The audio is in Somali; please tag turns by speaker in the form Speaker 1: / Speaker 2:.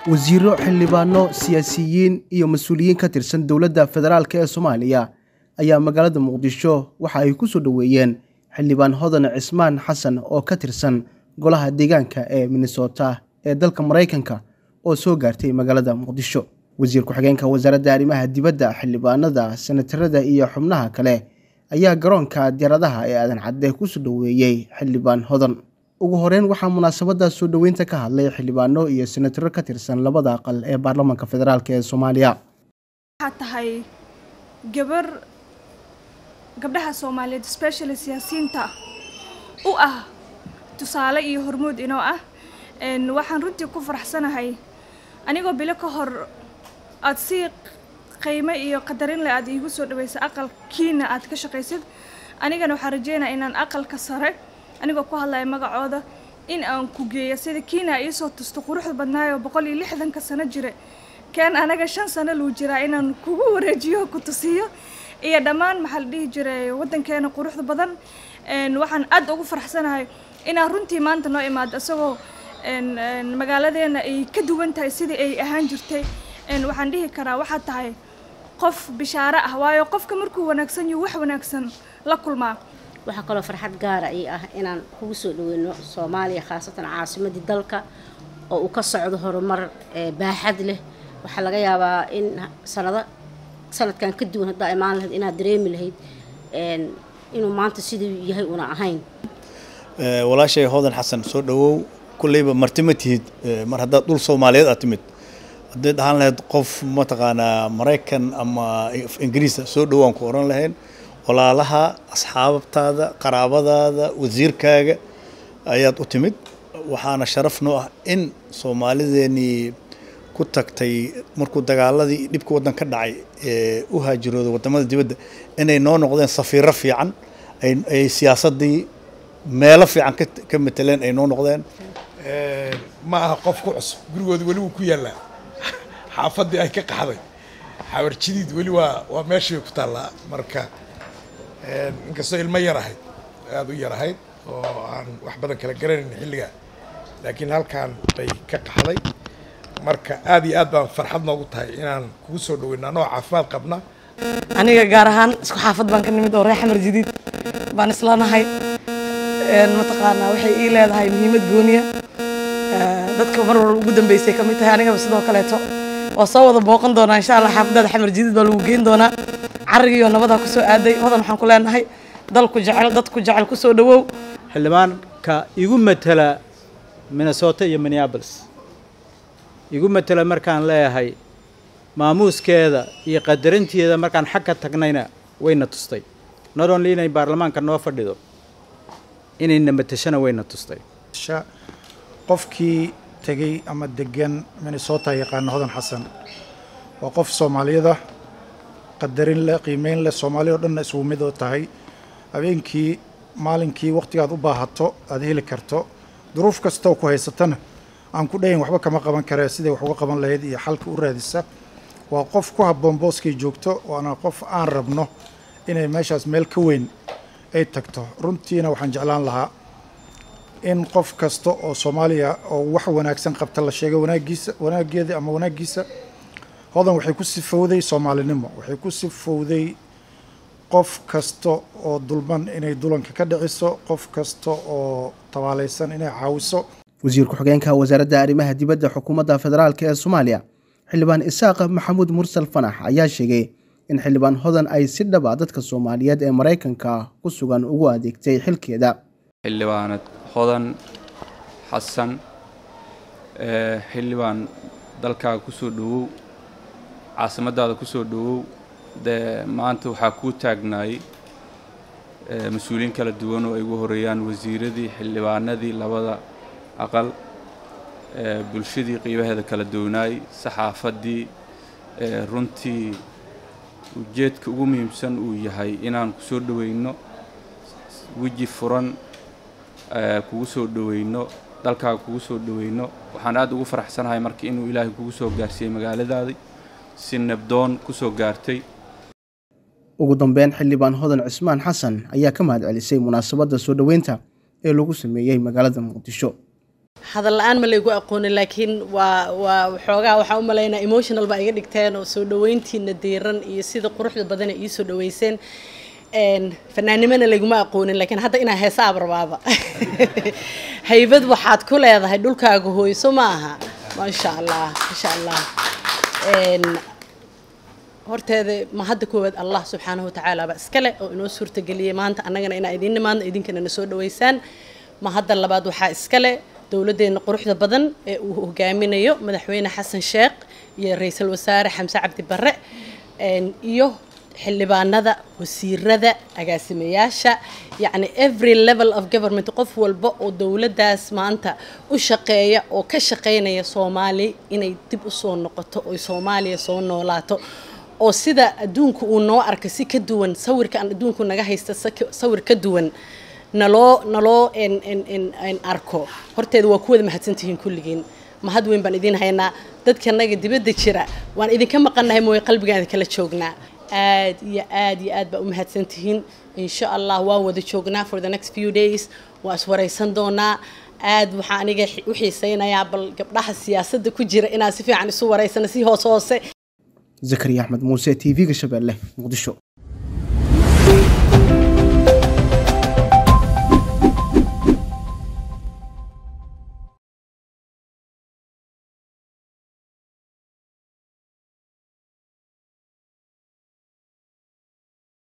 Speaker 1: wasiiro xildhibaano siyaasiyiin iyo mas-uuliyiin ka tirsan dowladda federaalk ee soomaaliya ayaa magaalada muqdisho waxa ay ku soo dhoweeyeen xildhibaan hodan cismaan xasan oo ka tirsan golaha deegaanka ee minnesota ee dalka maraykanka oo soo gaartay magaalada muqdisho wasiir ku-xigeenka wasaaradda arrimaha dibadda xildhibaanada senatarada iyo xubnaha kale ayaa garoonka diyaaradaha ee aadan cadde ku soo dhoweeyey xildhibaan hodan ugu horeyn waxaa munaasabadda soo dhoweynta ka hadlay xildhibaano iyo senataro ka tirsan labada aqal ee baarlamaanka federaalk ee soomaaliya
Speaker 2: waxaad tahay gabar gabdhaha soomaaliyeed specially siyaasiyiinta u ah tusaale iyo hormuud inoo ah waxaan runtii ku faraxsanahay anigoo bilo ka hor aada si qiimo iyo qadarin leh aad iigu soo dhaweysa aqalkiina aad ka shaqaysid anigana waxaan rajeynaya inaan aqalka sare anigoo ku hadlaya magacooda in aan ku geeyo sida kiina iisoo tusto quruxda badnaayoo boqol iyo lixdanka sano jire keen anaga shan sano luu jiraa inaan kugu wareejiyo ku tusiyo iyo dhammaan maxaa la dhihi jiray waddankeena quruxda badan waxaan aad ugu faraxsanahay inaan runtii maanta noo imaado isagoo magaaladeena ay ka duwan tahay sidii ay ahaan jirtay waxaan dhihi karaa waxaad tahay qof bishaaro ah waayo qofka markuu wanaagsan yahu wax wanaagsan la kulmaa
Speaker 3: waxaa kaloo farxad gaara ii ah inaan kugu soo dhaweyno soomaaliya khaasatan caasimadii dalka oo uu ka socdo horumar baaxad leh waxaa laga yaabaa in sanado sanadkan ka duwan haddaa imaan lahayd inaad dareemi lahayd inuu maanta siduu yahay una ahayn
Speaker 4: walaashay hodan xasan soo dhawow kulleyba marti ma tihid mar haddaad dhul soomaaliyeed aad timid hadday dhahaan lahayd qof mataqaanaa maraykan ama ingiriisa soo dhowaan ku oran lahayn walaalaha asxaabtaada qaraabadaada wasiirkaaga ayaad u timid waxaana sharaf noo ah in soomaalideenii ku tagtay markuu dagaaladii dhibka waddan ka dhacay ee u haajirooday wadamada dibadda inay noo noqdeen safiiro fiican ay siyaasadii meelo fiican ka mateleen ay noo noqdeen
Speaker 5: ma aha qof ku cusub gurigooda weli wuu ku yaallaa xaafaddii ay ka qaxday xawar jidiid weli waa waa meeshii ku taallaa marka inkastoo ilmo yar ahayd aada u yar ahayd oo aan wax badan kala garanayn xilligaa laakiin halkaan bay ka qaxday marka aad iyo aad baan farxad noogu tahay inaan kugu soo dhaweyno anoo caafimaad qabna
Speaker 6: aniga gaar ahaan isku xaafad baan ka nimid oo reer xamar jadiid baan islanahay mataqaanaa waxay ii leedahay muhiimad gooniya dadka mar walba ugu dambeysay ka mid tahay anigaba sidoo kaleeto waa soo wada booqan doonaa insha allah xaafadaada xamar jadiid baa lagu geyn doonaa carigiiyo nabadaa kusoo aaday hodan waxaan ku leenahay dalku jecel dadku jecel kusoo dhawow
Speaker 7: xildhibaanka igu matela minnesota iyo minneabolis igu matela markaan leeyahay maamuuskeeda iyo qadarinteeda markaan xag ka tagnayna wayna tustay not only inay baarlamaanka noo fadhido inayna matashana wayna tustay
Speaker 8: qofkii tegey ama degan minnesota yaqaana hodan xasan waa qof soomaaliyada qadarin leh qiimeyn leh soomaaliya o dhanna isugu mid oo tahay habeenkii maalinkii wakhtigaad u baahato aada heli karto duruuf kastoo ku haysatana aan ku dhahayn waxba kama qaban karee siday wax uga qaban lahayd iyo xalka u raadisa waa qof ku habboon booskay joogto waana qof aan rabno inay meeshaas meel ka weyn ay tagto runtiina waxaan jeclaan lahaa in qof kasta oo soomaaliya oo wax wanaagsan qabta la sheegay wanaagiisa wanaaggeeda ama wanaaggiisa hodan waxay ku sifowday soomaalinimo waxay ku sifowday qof kasta oo dulman inay dulanka ka dhiciso qof kasta oo tabaalaysan inay caawiso
Speaker 1: wasiir ku-xigeenka wasaaradda arrimaha dibadda xukuumadda federaalk ee soomaaliya xildhibaan isaaq maxamuud mursal fanax ayaa sheegay in xildhibaan hodan ay si dhaba dadka soomaaliyeed ee maraykanka ku sugan ugu adeegtay xilkeeda
Speaker 9: xildhibaanad hodan xasan xildhibaan dalkaaga kusoo dhowow caasimadaada kusoo dhowow dee maanta waxaa kuu taagnaayey mas-uuliyiin kala duwan oo ay ugu horeeyaan wasiiradii xildhibaanadii labada aqal bulshadii qiibaheeda kala duwanaay saxaafaddii runtii ujeedka ugu muhiimsan uu yahay inaan ku soo dhoweyno weji furan kugu soo dhoweyno dalkaaga kugu soo dhoweyno waxaan aad ugu faraxsanahay marka inuu ilaahay kugu soo gaarsiiyey magaaladaadii si nabdoon ku soo gaartay
Speaker 1: ugu dambeyn xildhibaan hodan cismaan xasan ayaa ka mahad celisay munaasabadda soo dhoweynta ee lagu sameeyey magaalada muqdisho
Speaker 10: hadal la-aan ma laygu aqoonin laakiin waa waa waxoogaa waxaa u malaynaa emotional baa iga dhigteen oo soo dhaweyntiina diiran iyo sida quruxda badan ay ii soo dhaweyseen fanaanimana layguma aqoonin laakiin hadda inaa heesaab rabaaba haybad waxaad ku leedahay dhulkaaga hooyso ma aha maasha allah maasha allah horteeda ma hadda koowaad allah subxaanahu watacaala baa iskale oo inoo suurtageliyey maanta annagana inaa idiin nimaadno idinkana na soo dhaweysaan ma hadda labaad waxaa iskale dowladdeena quruxda badan ee uu hogaaminayo madaxweyne xasan sheekh iyo ra-iisul wasaare xamse cabdi barre iyo xildhibaanada wasiirada agaasimayaasha yacni every level of government qof walba oo dowladdaas maanta u shaqeeya oo ka shaqeynaya soomaali inay dib u soo noqoto oy soomaaliya soo noolaato oo sida adduunku uu noo arkay si ka duwan sawirka aan adduunku naga haysta sawir ka duwan naloo naloo arko horteeda waa ku wada mahadsantihiin kulligiin mahad weyn baan idiin haynaa dadkanaga dibadda jira waan idinka maqannahay mooye qalbigaan idinkala joognaa aad iyo aad iyo aad baa u mahadsantihiin insha allah waan wada joognaa for the next few days waa iswaraysan doonaa aad waxaa aniga u xiiseynayaa bal gabdhaha siyaasadda ku jira inaan si fiican isu waraysano si hoos hoose
Speaker 1: zakariya axmed muuse t v-ga shabeelle muqdisho